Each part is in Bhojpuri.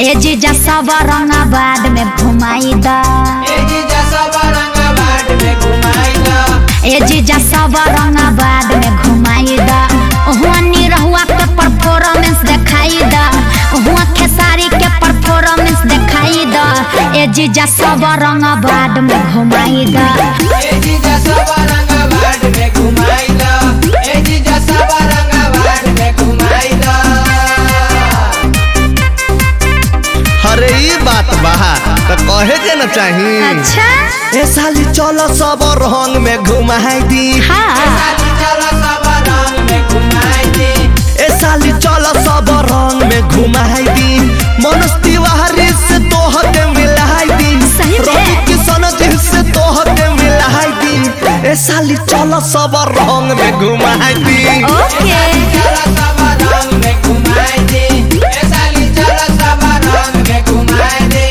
ए जीजा सब रंगाबाद में घुमाई द ए जीजा सब रंगाबाद में घुमाई द ए जीजा सब रंगाबाद में घुमाई द हुआ निरहुआ के परफॉर्मेंस दिखाई द हुआ खेसारी के परफॉर्मेंस दिखाई द ए जीजा सब रंगाबाद में घुमाई द ए जीजा सब रंगाबाद में घुमाई द ए जीजा सब रंगाबाद में घुमाई द अरे ई बात बा त कहे के न चाही अच्छा ए साली चलो सब रंग में घुमाई दी हाँ साली चलो सब रंग में घुमाई दे ए साली चलो सब रंग में घुमाई दी मनोज तिवारी से तोहके मिलाई दी सही में? रवि किशन जी से तोहके मिलाई दी ए साली चलो सब रंग में घुमाई दी ओके चलो सब रंग में घुमाई दे ए साली चलो सब रंग में घुमाई दे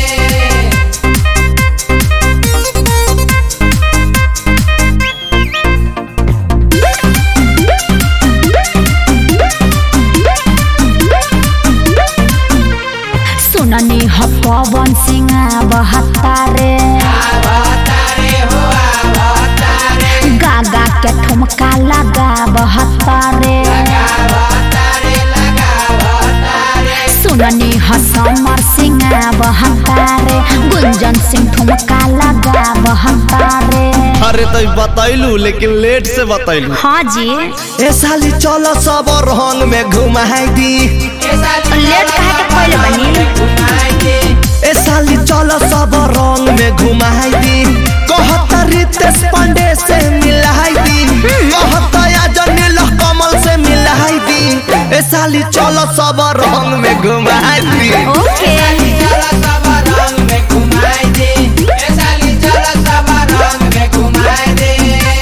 सुननी ह पवन सिंह बहत्तारे अवतारे हो अवतारे गागा के ठुमका लगा बहत्तारे लगावतारे लगावतारे सुननी ह समर सिंह बहत्तारे गुंजन सिंह ठुमका लगा बहत्तारे अरे तो बतैलू लेकिन लेट से बतैलू हाँ जी ए साली चलो सब रंग में घुमाई दी ए साली लेट काहे के पहिले बनी घुमाई दे ए साली चलो सब रंग में घुमाई दी कहता रितेश पांडे से मिलाई दी कहता अजनील कमल से मिलाई दी ए साली चलो सब रंग में घुमाई दी ओके चलो सब रंग में घुमाई दे ए साली चलो सब रंग में घुमाई दे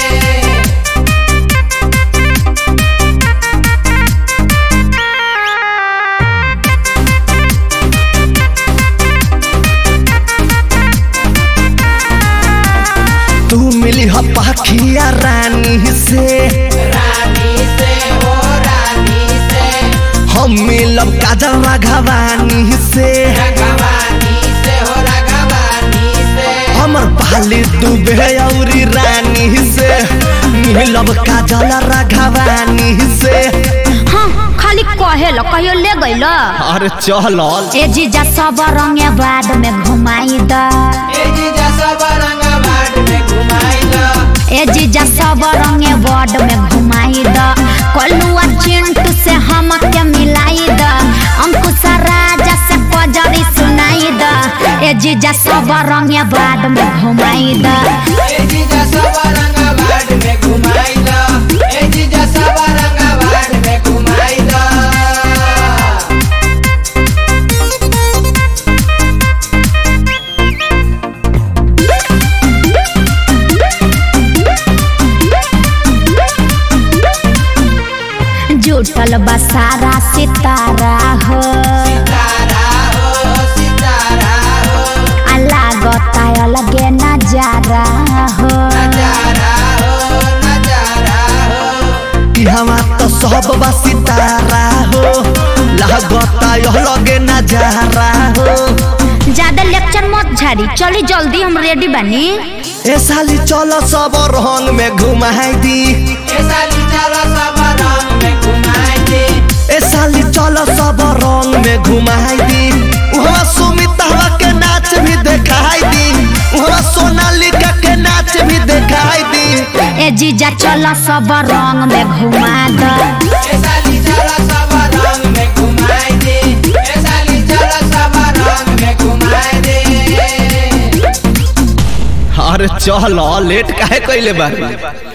तू मिली ह पाखिया रानी से रानी से हो रानी से हम मिलब काजल राघवानी से रगवानी से हो रगवानी से हमर पाली दुबे औरी रानी से मिलब काजल राघवानी से हाँ खाली कहे लो कहियो ले गइल अरे चल ए जीजा सब रंगे बाद में घुमाई द ए जीजा सब रंगाबाद में घुमाई द ए जीजा सब रंगे बॉड में घुमाई द कलुआ चिंटू से हम के मिलाई द अंकुश राजा से पजरी सुनाई द ए जीजा सब रंगे बाद में घुमाई द ए जीजा सब रंगाबाद में घुमाई द ए जीजा सब रंगाबाद में घुमाई द जुटल बसारा सितारा हो सितारा हो सितारा हो लागता अलगे नजारा हो नजारा हो नजारा हो ई हमार तो सब बा सितारा हो लागता यह लगे नजारा हो ज्यादा लेक्चर मत झाड़ी चली जल्दी हम रेडी बनी ए साली चलो सब रंग में घुमाई दी ए साली चलो सब रंग में घुमाई दे ए साली चलो सब रंग में घुमाई दी वहाँ सुमिता के नाच भी दिखाई दी वहाँ सोनालिका के नाच भी दिखाई दी ए जीजा चल सब रंग में घुमा द ए साली चलो सब रंग में घुमाई दे ए साली चलो सब रंग में घुमाई दे अरे चल लेट काहे कैले बारी